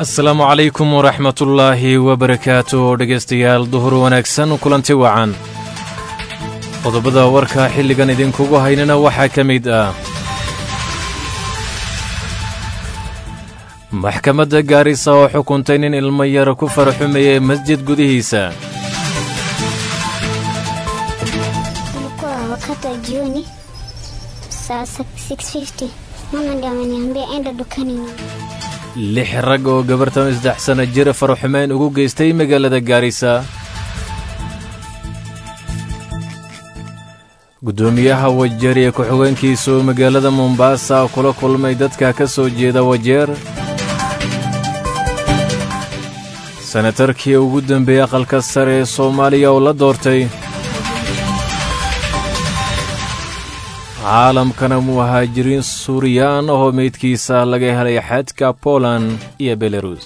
asalaamu calaykum waraxmatullaahi wabarakaatu dhegaystayaal duhur wanaagsan kulanti wacan qodobada warka xilligan idinkugu haynana waxaa ka mid ah maxkamadda gaarisa oo xukuntay nin ilmo yara ku faraxumayay masjid gudihiisa Ilikuwa wakati wa jioni saa 6:50 mama ndiye ameniambia enda dukani na lix rag oo gabartan saddex sana jira faraxumeyn ugu geystay magaalada gaarisa guddoomiyaha wajeer iyo ku-xigeenkiisa oo magaalada mombaasa kula kulmay dadka ka soo jeeda wajeer senatarkii ugu dembeeyey aqalka sare ee soomaaliya oo la doortay caalamkana muhaajiriin suuriyaan oo meydkiisa laga helay xadka poland iyo belarus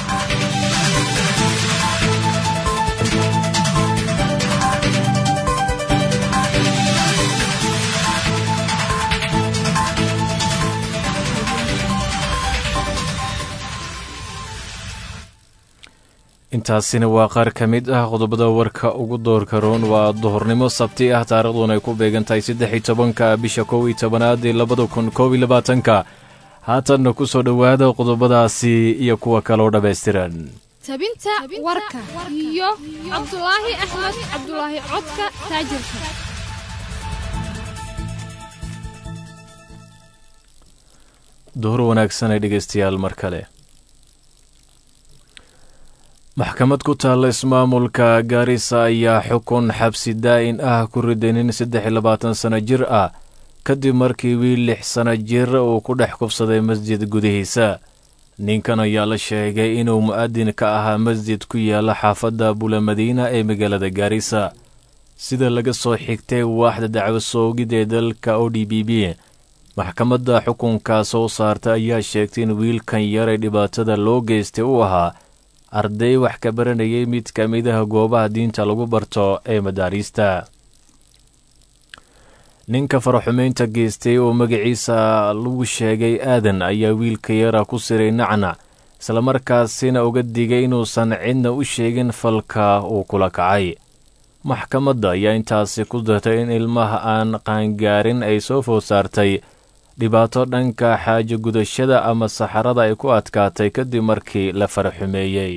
intaasina waa qaar ka mid ah qodobada warka ugu doorka roon waa duhurnimo sabti ah taarikhduun ay ku beegan tahay saddex iyo tobanka bisha kow iyo tobanaad ee labada kun koob iyo labaatanka haatanna ku soo dhowaada qodobadaasi iyo kuwa kaloo dhammaystiran tabinta warka iyo cabdulaahi axmed cabdulaahi codka taajirka duhur wanaagsan ay dhegaystayaal mar kale maxkamad ku taalla ismaamulka gaarisa ayaa xukun xabsi daa'in ah ku riday nin saddex iyo labaatan sano jir ah kadib markii wiil lix sano jir uu ku dhex kufsaday masjid gudihiisa ninkan ayaa la sheegay inuu mu'adin ka ahaa masjid ku yaalla xaafadda bulamadiina ee magaalada gaarisa sida laga soo xigtay waaxda dacwo soogid ee dalka o d b b maxkamadda xukunkaa soo saarta ayaa sheegtay in wiilkan yaray dhibaatada loo geystay uu ahaa arday wax ka baranayay mid ka mid ah goobaha diinta lagu barto ee madaariista ninka faraxumeynta geystay oo magaciisa lagu sheegay aadan ayaa wiilka yara ku siray nacnac islamarkaasina uga digay inuusan cidna u sheegin falka uu kula kacay maxkamadda ayaa intaasi ku dartay in ilmaha aan qaangaarin ay soo food saartay dhibaato dhanka xaajo gudashada ama saxarada ay ku adkaatay kadib markii la faraxumeeyey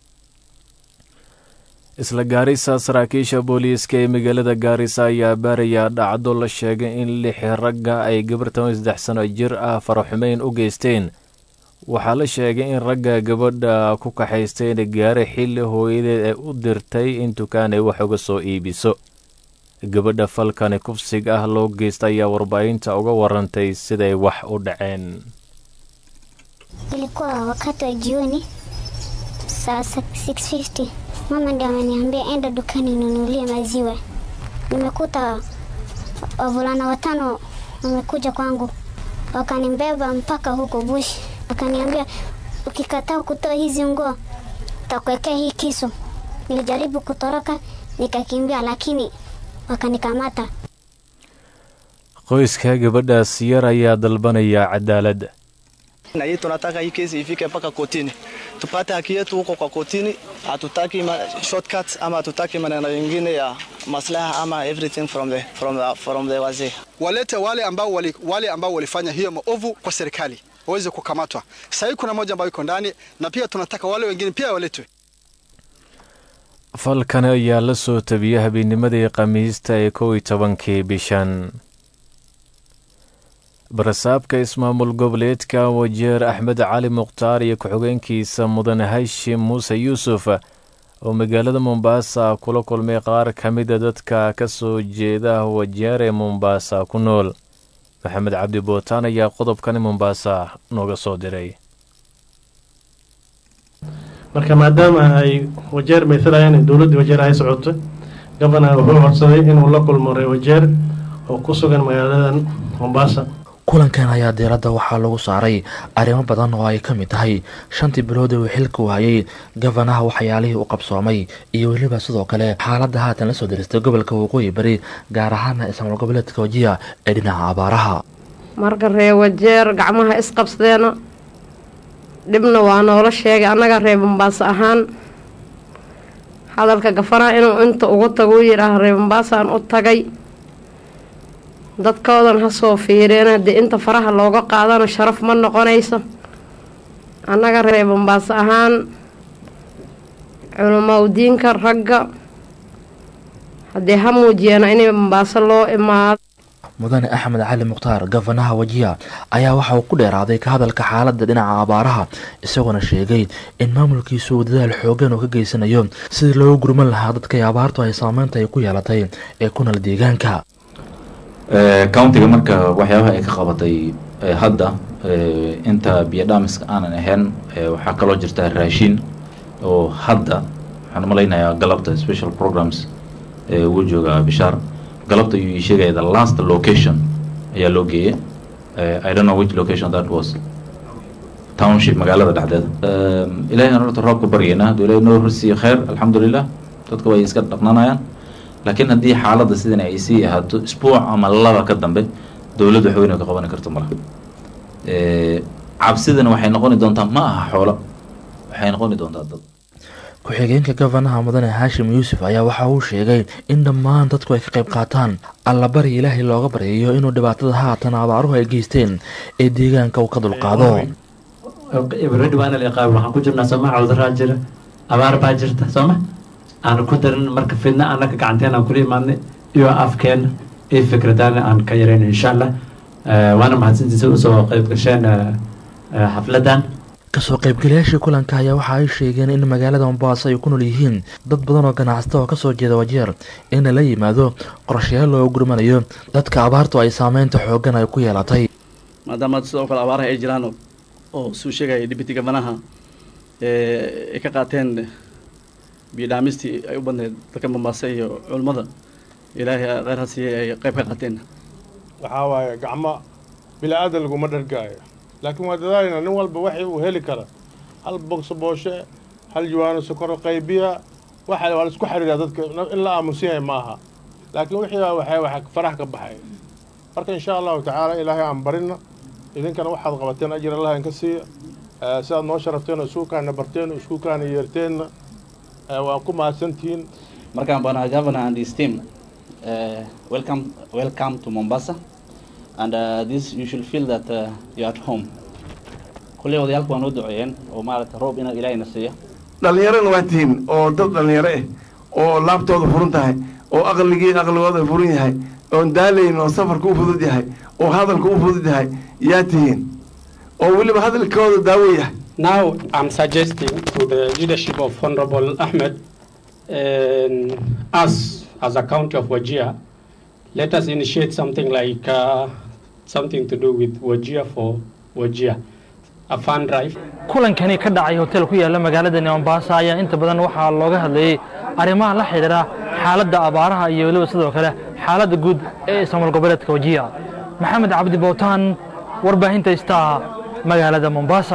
isla gaarisa saraakiisha booliiska ee magaalada gaarisa ayaa baarayaa dhacdo la sheegay in lix ragga ay gabartan saddex sano jir ah faraxumeyn u geysteen waxaa la sheegay in ragga gabadha ku kaxaysteen gaare xilli hooyadeed ay u dirtay in dukaan ay wax uga soo iibiso gabadha falkani kufsig ah loo geysta ayaa warbaahinta uga warantay siday wax u dhaceen ilikuwa wakati wa jioni saa 6:50 mama ndiye ameniambia enda dukani nunulie maziwa nimekuta wavulana watano wamekuja kwangu wakanibeba mpaka huko bush wakaniambia ukikataa kutoa hizi nguo takuwekea hii kisu nilijaribu kutoroka nikakimbia lakini wakanikamata qoyska gabadhaas yar ayaa dalbanaya cadaalad na hii tunataka hii kesi ifike mpaka kotini tupate haki yetu huko kwa kotini. Hatutaki ma shortcuts ama hatutaki maneno mengine ya maslaha ama everything from the, from the, from the wazee. walete wale ambao, wali, wale ambao walifanya hiyo maovu kwa serikali waweze kukamatwa. Sasa hivi kuna moja ambayo iko ndani, na pia tunataka wale wengine pia waletwe. falkani ayaa la soo tabiyey habeennimadii khamiista ee kow iyo tobankii bishan barasaabka ismaamul goboleedka wajeer axmed cali mukhtaar iyo ku-xigeenkiisa mudane hashim muuse yuusuf oo magaalada mombaasa kula kulmay qaar ka mida dadka ka soo jeeda wajeer ee mombaasa ku nool maxamed cabdi bootaan ayaa qodobkani mombaasa nooga soo diray marka maadaama ay wajeer maysalayaan in dowladdii wajeer ay socoto gabana wuxuu codsaday inuu la kulmo reer wajeer oo ku sugan magaaladan mombaasa kulankan ayaa diiradda waxaa lagu saaray arrimo badan oo ay ka mid tahay shantii bilood ee uu xilka waayey gabanaha waxyaalihii u qabsoomay iyo weliba sidoo kale xaaladda haatan la soo diristay gobolka waqooyi bari gaar ahaana ismaal goboleedka wajiya ee dhinaca abaaraha marka ree wajeer gacmaha isqabsadeena dhibna waa noola sheegay annaga reer bambaaso ahaan hadalka gafanaha inuu inta ugu tago u yidhaah reer bambaasaan u tagay dadkoodan ha soo fiireena dee inta faraha looga qaadana sharaf ma noqonayso annaga reer bambaaso ahaan culimaudiinka ragga haddee ha muujiyeena inay bambaaso loo imaado mudane axmed cali mukhtaar gafanaha wajiya ayaa waxa uu ku dheeraaday ka hadalka xaaladda dhinaca abaaraha isagoona sheegay in maamulkiisu uu dadaal xoogan oo ka geysanayo sidii loogu gurman lahaa dadkay abaartu ay saameynta ay ku yeelatay ee ku nool deegaanka countiga marka waxyaabaha ay ka qabatay hadda inta biyo dhaamiska aanan ahayn waxaa kaloo jirta raashin oo hadda waxaan malaynayaa galabta special programs wuu joogaa bishaar galabta ayuu ii sheegaya the last location ayaa loo geeyay i don't know which location that was township magaalada dhexdeeda ilaahay aan horta roobka baryayna hadduu ilaahay noo horsiiyo khayr alxamdulilah dadka way iska dhaqnanayaan laakiin haddii xaaladda sidan ay sii ahaato isbuuc ama laba ka dambe dowladdu wax weyn oo ka qaban karto malaha cabsidana waxay noqoni doontaa ma aha xoolo waxay noqoni doontaa dad ku-xigeenka gafanaha mudane haashim yuusuf ayaa waxa uu sheegay in dhammaan dadku ay ka qayb qaataan allabari ilaahay looga baryayo inuu dhibaatada haatan abaaruhu ay geysteen ee deegaanka uu ka dulqaado waxaan ku jirnaa sooma cawdaraa jira abaar baa jirta sooma aan ku darin marka fidna annaga gacanteen aan kula imaadnay iyo afkeena iyo fikradaana aan ka yarayno insha allah waana mahadsantiisa usoo qayb gasheen xafladan kasoo qaybgalayaashii kulanka ayaa waxa ay sheegeen in magaalada mombaaso ay ku nool yihiin dad badan oo ganacsata oo kasoo jeeda wajeer in la yimaado qorshayaal loo gurmanayo dadka abaartu ay saameynta xoogan ay ku yeelatay maadaama sidoo kale abaaraha ay jiraan oo suu sheegaya deputy gavanaha ay ka qaateen biyodhaamistii ay u badneyd dalka mombaaso iyo culummada ilaahay kheyr ha siiyey ay qayb ka qaateen waxaa waaye gacmo bilaadan laguma dhargaayo laakiin waa dadaalina nin walba waxii uu heli kara hal bogso booshe hal jawaano sokoro qaybiya waxa waa la isku xiriiraa dadka in la aamusan yahay maaha laakiin wixii baa waxay waxa farax ka baxay marka insha allahu tacaala ilaahay aan barina idinkana waxaad qabateen ajir allah inka siiya sidaad noo sharafteen iskuulkaana barteen iskuulkaana yeerteenna waa ku mahadsantihiin markaan bana governor and his team uh, welcome welcome to Mombasa and uh, this you should feel that uh, you're at home kulley odayaalku waa noo duceeyeen oo maaragta roob inaad ilaahayna siiya dhallinyarana waa tihiin oo dad dhallinyaro ah oo laabtooda furan tahay oo aqligii aqligooda furan yahay oon daalayn oo safarka u fudud yahay oo hadalka u fudud yahay yaa tihiin oo weliba hadalkooda daawo yahay Now I'm suggesting to the leadership of Honorable Ahmed and us as a county of Wajir, let us initiate something like uh, something to do with Wajir for Wajir, a fund drive. kulankani ka dhacay hotel ku yaala magaalada mombasa ayaa inta badan waxaa looga hadlayey arrimaha la xidhiidha xaaladda abaaraha iyo weliba sidoo kale xaaladda guud ee ismaamul goboleedka wajiya maxamed cabdi bowtaan warbaahinta istaa magaalada mombasa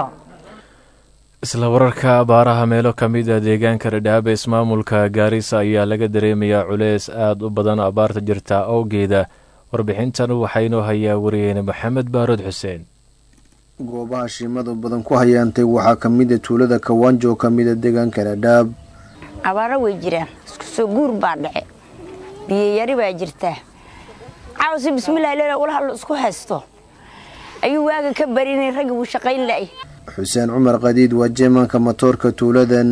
isla wararka abaaraha meelo ka mid a deegaanka dhadhaaba ismaamulka gaarisa ayaa laga dareemayaa culeys aad u badan abaarta jirta awgeeda warbixintan waxaynoo hayaa wariyeene maxamed baarod xuseen goobaha shimadu badan ku hayaantay waxaa ka mid a tuulada kawaanjo oo ka mid a deegaanka dhadhaab abaaro way jiraan isku soo guur baa dhace biyayari baa jirtaa cawsi bismillahi leela ula hadlo isku haysto ayuu waaga ka barinay raggi wuu shaqayn la'ay xuseen cumar qadiid waa jeemanka matoorka tuuladan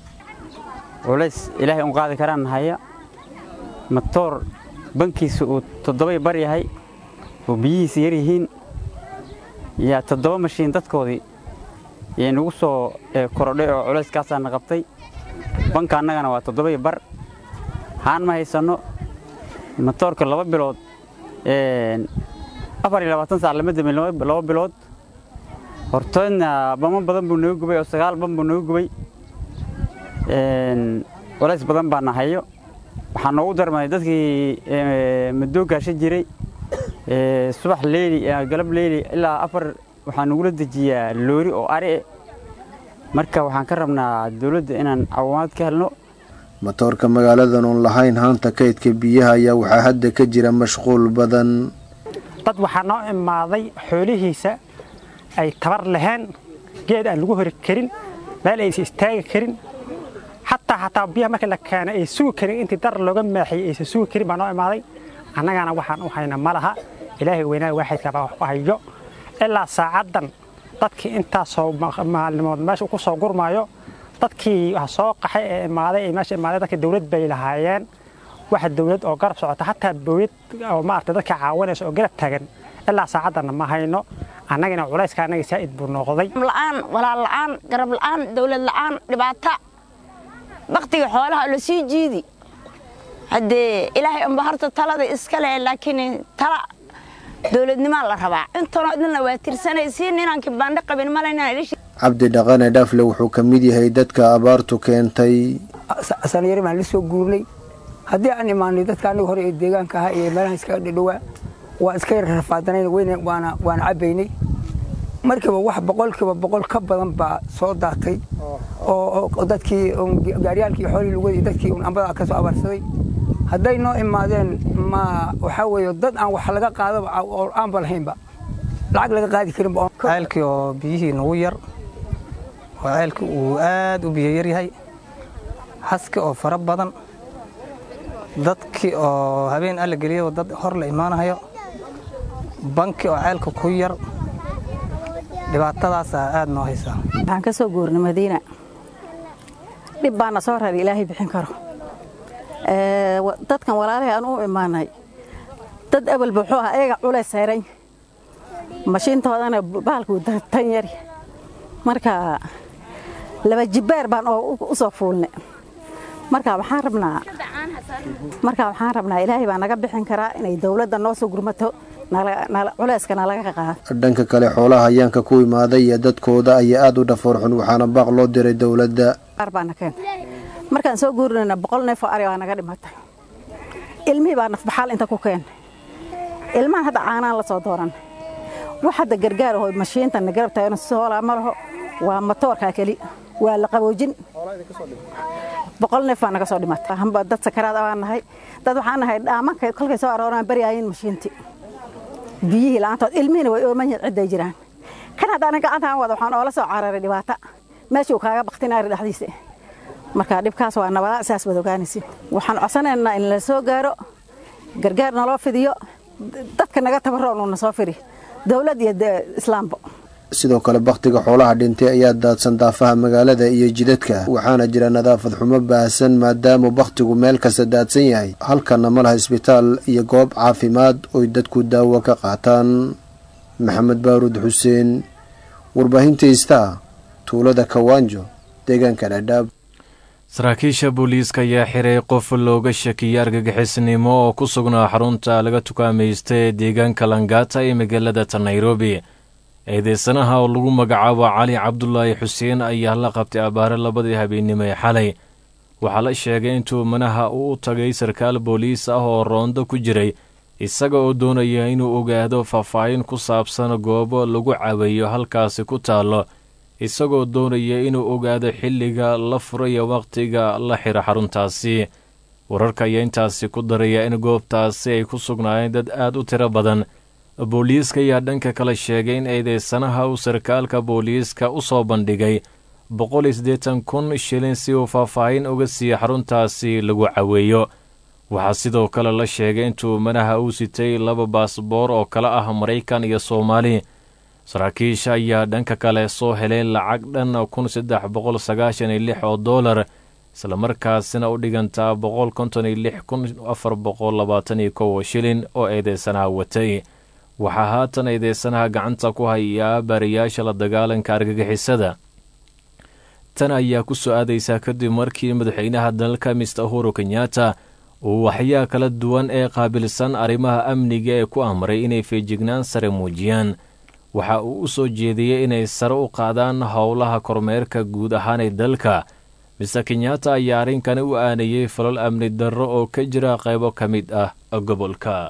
culays ilaahay un qaadi karaan haya matoor bankiisa uu toddobay bar yahay oo biyihiisa yar yihiin yaa toddoba mashiin dadkoodii yay nagu soo korodhay oo culayskaasaana qabtay banka annagana waa toddobay bar haan ma haysanno matoorka laba bilood afar iyo labaatan saac lama damin laba bilood hortoodna bamo badan buu nooga gubay oo sagaal ban buu nooga gubay culays badan baana hayo waxaa noogu darmaday dadkii madoo gaasho jiray subax leyli galab leyli ilaa afar waxaa nagula dejiyaa loori oo ari marka waxaan ka rabnaa dowladda inaan caawimaad ka helno matoorka magaaladan oon lahayn haanta kaydka biyaha ayaa waxaa hadda ka jira mashquul badan dad waxaa noo imaaday xoolihiisa ay tabar laheen geed aan lagu hori karin meel aysan istaagi karin xataa xataa biyaha marka la keena ay sugi karin intii dar looga maaxiyey aysan sugi karin baa noo imaaday annagana waxaan u hayna ma laha ilaahay weynaa waaxidka baa wax u hayo ilaa saacaddan dadkii intaasoo maalimood meesha ku soo gurmaayo dadkii wax soo qaxay ee imaaday ee meesha imaaday dadka dawlad bay lahaayeen waxa dawlad oo garab socota hataa bowlad oo maaragtay dadka caawinaysa oo garab taagan ilaa saacaddanna ma hayno annagana culayska annaga saa'id buu noqday la'aan walaal la'aan garab la'aan dawlad la'aan dhibaato baktiga xoolaha la sii jiidi haddee ilaahay unba horta talada iska leh laakiin tala dawladnimaa la rabaa intanoo idinla waa tirsanaysiin inaan kibaandho qabin malaynaan ilishi cabdi dhaqane dhaafle wuxuu ka mid yahay dadka abaartu keentay sanyari baan la soo guurnay haddii aan imaanay dadka aniga hore ee deegaanka ahaa iyo meelaha iskaga dhadhowaa waa iska yar rafaadanayn weyne waana waana cabaynay markiiba wax boqolkiiba boqol ka badan baa soo daatay oo dadkii gaaryaalkii xoolihii lugadii dadkii un ambada ka soo abaarsaday hadday noo imaadeen ma waxaa weeye dad aan wax laga qaadaba oo aanba lahaynba lacag laga qaadi karinba ceelkii oo biyihii nagu yar oo ceelkii uu aad u biyo yar yahay haski oo fara badan dadkii oo habeen alla geliyay dad hor la imaanayo banki oo ceelka ku yar dhibaatadaasaa aad noo haysaa waxaan ka soo guurnay madiina dhib baana soo raray ilaahay bixin karo dadkan walaalahay aan u imaanay dad awalba wuxuu ahaa eega culays sayran mashiintoodana bahalkuu tan yari marka laba jibbaar baan u soo fuulnay marka waxaan rabnaa marka waxaan rabnaa ilaahay baa naga bixin karaa inay dawladda noo soo gurmato culayska nalaga qaado dhanka kale xoolaha hayaanka ku imaaday iyo dadkooda ayaa aad u dhafoor xun waxaana baaq loo diray dowladda baana keentay markaan soo guurinayna boqol neef oo ari baa naga dhimatay ilmihii baa nafbaxaal inta ku keenay ilmahan hadda caanaan la soo dooran wax hadda gargaar aho mashiintan garab taagano soolaa ma laho waa matoorkaa keli waa la qaboojin boqol neef baa naga soo dhimatay hamba dad sakaraad baan nahay dad waxaan nahay dhaamanka kolkay soo arooraan baryaayeen mashiintii biyihii la'aantood ilmihiina way ooman yihiin cidday jiraan kan haddaanan gacantaan wada waxaan oola soo cararay dhibaata meeshuu kaaga baktinaari dhexdiisa marka dhibkaas waa nabada saas wada ogaanaysi waxaan codsanaynaa in la soo gaaro gargaar naloo fidiyo dadka naga tabaroon uuna soo firi dowlad iyo islaamba sidoo kale bakhtiga xoolaha dhintay ayaa daadsan daafaha magaalada iyo jidadka waxaana jira nadaafad xumo baahsan maadaama bakhtigu meel kasta daadsan yahay halkana ma laha isbitaal iyo goob caafimaad oy dadku daawo ka qaataan maxamed baaruud xuseen warbaahinta istaa tuulada kawaanjo deegaanka dhadhaab saraakiisha booliiska ayaa xiray qof looga shakiyay argagixisnimo oo ku sugnaa xarunta laga tukaamaysta ee deegaanka langata ee magaalada ta nairobi eedeysanaha oo lagu magacaabo cali cabdulaahi xuseen ayaa la qabtay abaare labadii habeennimo ee xalay waxaa la sheegay intuu manaha uu u tagay sarkaal booliis ah oo roondo ku jiray isaga oo doonaya inuu ogaado faahfaahin ku saabsan goobo lagu caweeyo halkaasi ku taallo isagoo doonaya inuu ogaado xilliga la furayo wakhtiga la xiro xaruntaasi wararka ayaa intaasi ku daraya in goobtaasi ay ku sugnaayeen dad aad u tiro badan booliiska ayaa dhanka kale sheegay in eedeysanaha uu sarkaalka booliiska u soo bandhigay boqol iyo siddeetan kun shilin si uu faahfaahin uga siiya xaruntaasi lagu caweeyo waxaa sidoo kale la sheegay intuu manaha uu sitay laba baasboor oo kale ah maraykan iyo soomaali saraakiisha ayaa dhanka kale soo helay lacag dhan kun saddex boqol sagaashan iyo lix oo doolar islamarkaasina u dhigantaa boqol konton iyo lix kun afar boqol labaatan iyo kow shilin oo eedeysanaha watay waxaa haatan eedeysanaha gacanta ku hayaa baariyaasha la dagaalanka argagixisada tan ayaa ku soo aadaysaa kadib markii madaxweynaha dalka mister uhuru kenyatta uu waxyaa kala duwan ee qaabilsan arrimaha amniga ee ku amray inay feejignaan sare muujiyaan waxa uu u soo jeediyey inay sare u qaadaan howlaha kormeerka guud ahaan ee dalka mister kenyatta ayaa arrinkani u aanayey falal amni darro oo ka jira qaybo ka mid ah gobolka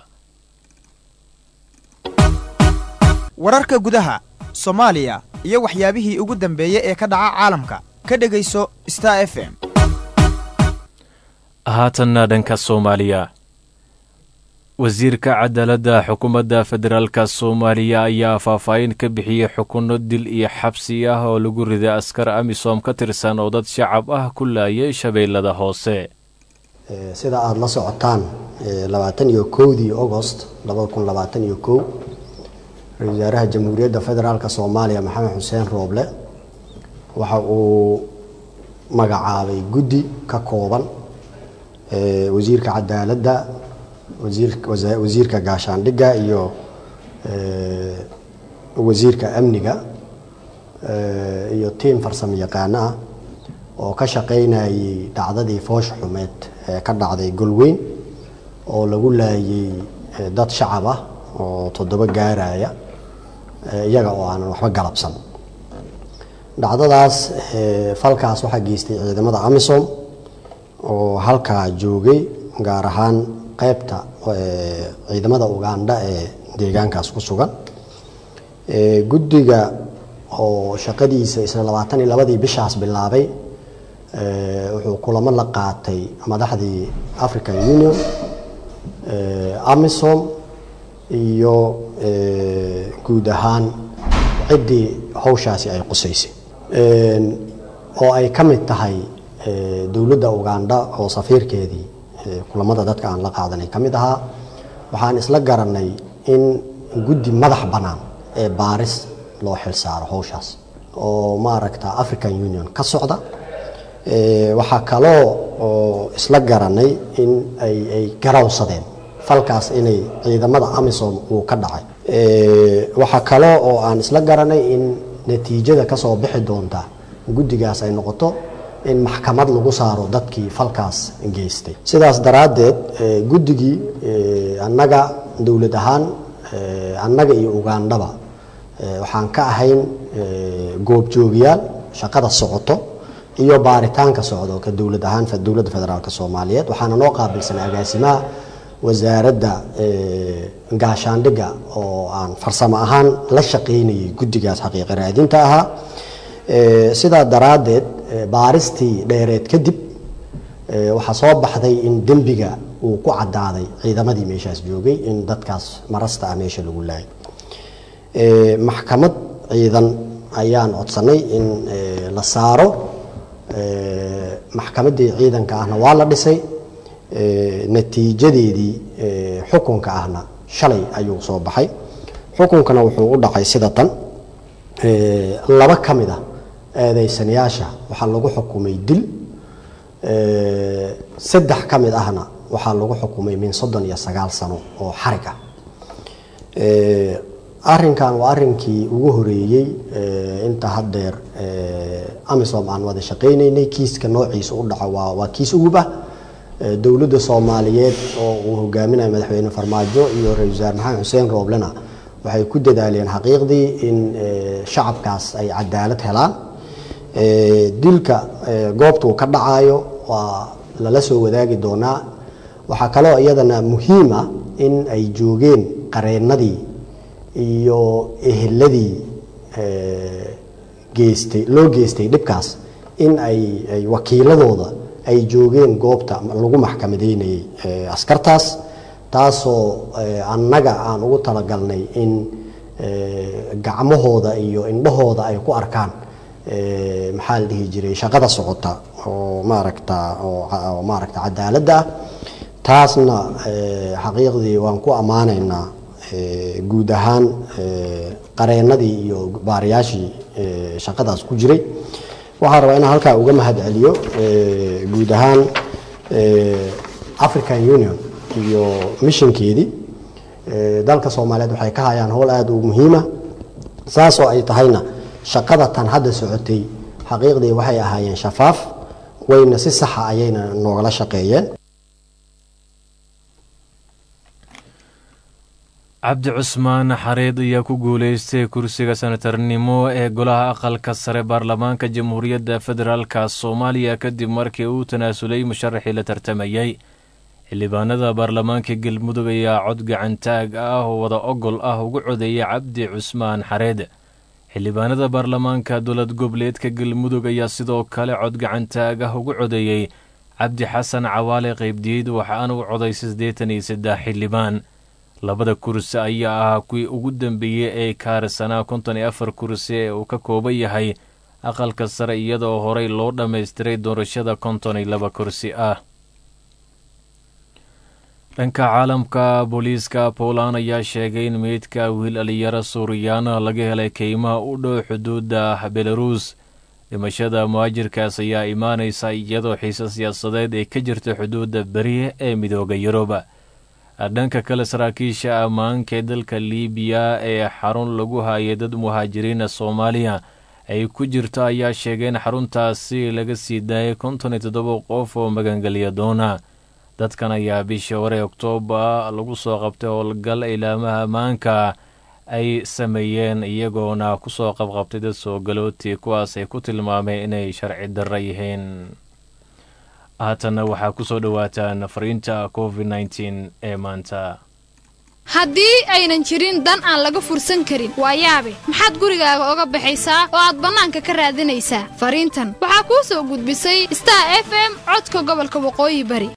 wararka gudaha soomaaliya iyo waxyaabihii ugu dambeeyey ee ka dhaca caalamka ka dhegayso star f m haatanna dhanka soomaaliya wasiirka cadaaladda xukuumadda federaalka soomaaliya ayaa faahfaahin ka bixiyey xukunno dil iyo xabsi ah oo lagu riday askar amisom ka tirsan oo dad shacab ah ku laayay shabeellada hoose sida aada la socotaan labaatan iyo kowdii agost labada kun labaatan iyo kow ra-isul wasaaraha jamhuuriyadda federaalka soomaaliya maxamed xuseen rooble waxa uu magacaabay guddi ka kooban wasiirka cadaaladda wasiirka gaashaandhigga iyo wasiirka amniga iyo tiim farsamo yaqaano ah oo ka shaqaynayay dhacdadii foosh xumeed ee ka dhacday golweyn oo lagu laayay dad shacab ah oo toddoba gaaraya iyaga oo aanan waxba galabsan dhacdadaas falkaas waxaa geystay ciidamada amisom oo halkaa joogay gaar ahaan qeybta ciidamada ugandha ee deegaankaas ku sugan guddiga oo shaqadiisa isla labaatan iyo labadii bishaas bilaabay wuxuu kulamo la qaatay madaxdii african union amisom iyo guud ahaan ciddii hawshaasi ay qusaysay oo ay ka mid tahay dowladda ugandha oo safiirkeedii kulamada dadka aan la qaadanay ka mid ahaa waxaan isla garanay in guddi madax bannaan ee baaris loo xil saaro hawshaas oo maaragta african union ka socda waxaa kaloo oo isla garanay in ay ay garawsadeen falkaas inay ciidamada amisom uu ka dhacay waxaa kaloo oo aan isla garanay in natiijada kasoo bixi doonta guddigaas ay noqoto in maxkamad lagu saaro dadkii falkaas geystay sidaas daraaddeed guddigii annaga dowlad ahaan annaga iyo ugandhaba waxaan ka ahayn goobjoogiyaal shaqada socoto iyo baaritaanka socdo ka dowlad ahaan dowladda federaalk soomaaliyeed waxaana noo qaabilsan agaasimaha wasaaradda gaashaandhigga oo aan farsamo ahaan la shaqaynayay guddigaas xaqiiqa raadinta ahaa sidaa daraaddeed baaristii dheereed kadib waxaa soo baxday in dembiga uu ku cadaaday ciidamadii meeshaas joogay in dadkaas marasta ah meesha lagu laayay maxkamad ciidan ayaan codsanay in la saaro maxkamaddii ciidanka ahna waa la dhisay natiijadeedii xukunka ahna shalay ayuu soo baxay xukunkana wuxuu u dhacay sida tan laba ka mid a eedeysanayaasha waxaa lagu xukumay dil saddex ka mid ahna waxaa lagu xukumay min soddon iyo sagaal sano oo xarig ah arinkan waa arinkii ugu horeeyey inta haddeer amisom aan wada shaqaynaynay kiiska noociisa u dhaco waa waa kiis ugub ah dowladda soomaaliyeed oo uu hogaaminayo madaxweyne farmaajo iyo ra-isul wasaare maxamed xuseen rooblena waxay ku dadaaleen xaqiiqdii in shacabkaas ay cadaalad helaan dilka goobtuu ka dhacayo waa lala soo wadaagi doonaa waxaa kaloo iyadana muhiim ah in ay joogeen qareennadii iyo eheladii geystay loo geystay dhibkaas in ay ay wakiiladooda ay joogeen goobta lagu maxkamadeynayay askartaas taasoo annaga aan ugu talagalnay in gacmahooda iyo indhahooda ay ku arkaan maxaa la dhihi jiray shaqada socota oo maaragta oo maaragta cadaaladda ah taasna xaqiiqdii waan ku ammaanaynaa guud ahaan qareennadii iyo baariyaashii shaqadaas ku jiray waxaan rabaa inaan halkaa uga mahad celiyo guud ahaan african union iyo missionkeedii dalka soomaaliyeed waxay ka hayaan howl aada u muhiima saasoo ay tahayna shaqada tan hadda socotay xaqiiqdii waxay ahaayeen shafaaf wayna si saxa ayayna noogala shaqeeyeen cabdi cusmaan xareed ayaa ku guuleystay kursiga senatarnimo ee golaha aqalka sare baarlamaanka jamhuuriyadda federaalka soomaaliya kadib markii uu tanaasulay musharaxii la tartamayey xildhibaanada baarlamaanka galmudug ayaa cod gacantaag ah oo wada ogol ah ugu codeeyay cabdi cusmaan xareed xildhibaanada baarlamaanka dowlad goboleedka galmudug ayaa sidoo kale cod gacantaag ah ugu codeeyey cabdi xasan cawaale qaybdiid waxaana u coday siddeetan iyo saddex xildhibaan labada kursi ayaa ahaa kuwii ugu dambeeyey ee kaarsanaa konton iyo afar kursi ee uu ka kooban yahay aqalka sare iyadoo horey loo dhammaystiray doorashada konton iyo laba kursi ah dhanka caalamka booliiska poland ayaa sheegay in meydka wiil dhalinyaro suuriyaana laga helay keymaha u dhow xuduudda belaruus dhimashada muhaajirkaas ayaa imaanaysa iyadoo xiise siyaasadeed ay ka jirta xuduudda beriya ee midooda yurub dhanka kale saraakiisha ammaanka ee dalka liibiya ee xarun lagu hayay dad muhaajiriina soomaaliya ay ku jirto ayaa sheegay in xaruntaasi laga sii daayay konton iyo toddoba qof oo magangelya doona dadkan ayaa bishii hore oktoobar lagu soo qabtay howlgal ilaamaha ammaanka ay sameeyeen iyagoona kusoo qabqabtay dad soo galooti kuwaas ay ku tilmaameen inay sharci darra yihiin haatanna waxaa kusoo dhowaataan fariinta covid nteen ee maanta haddii aynan jirin dan aan laga fursan karin waa yaabe maxaad gurigaaga oga baxaysaa oo aad bannaanka ka raadinaysaa fariintan waxaa kuu soo gudbisay star f m codka gobolka waqooyi bari